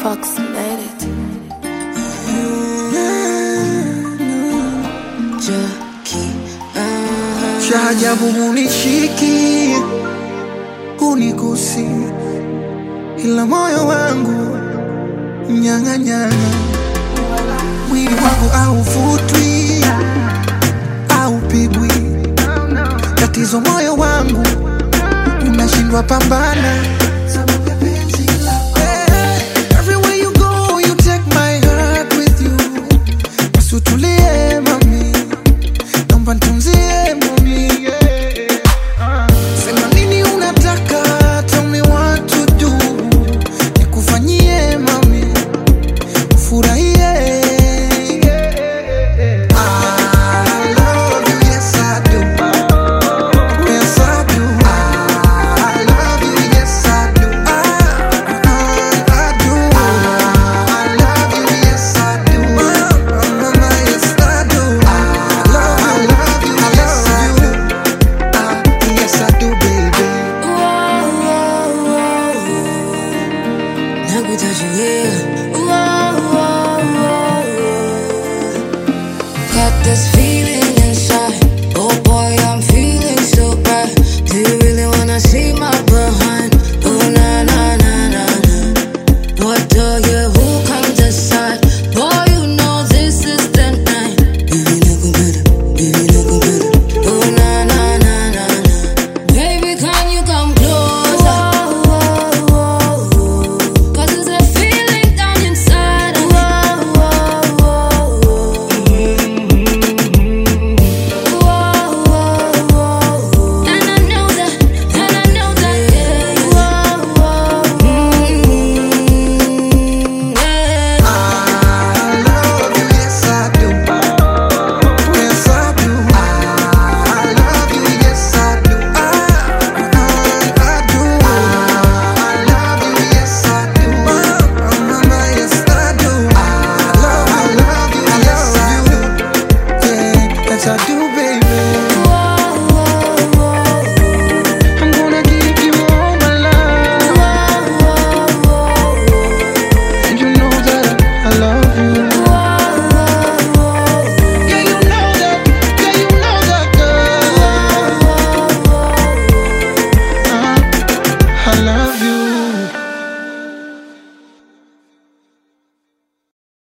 approximated. cha ajabu hunishiki hunigusi, ila moyo wangu mnyang'anyana, mwili wangu hauvutwi haupigwi, tatizo moyo wangu unashindwa pambana. Eh, everywhere you go, you take my heart with you. Basi utulie mami, naomba nitunzie mami, yeah. Sema nini unataka, tell me what to do. Nikufanyie mami, ufurahie. I love you, yes I do. Yes I do. I love you, yes I do. I, I, I do. I love you, yes I do. Mama, yes I do. I love, I love you, yes I do. Ah, yes I do, baby. Got this feeling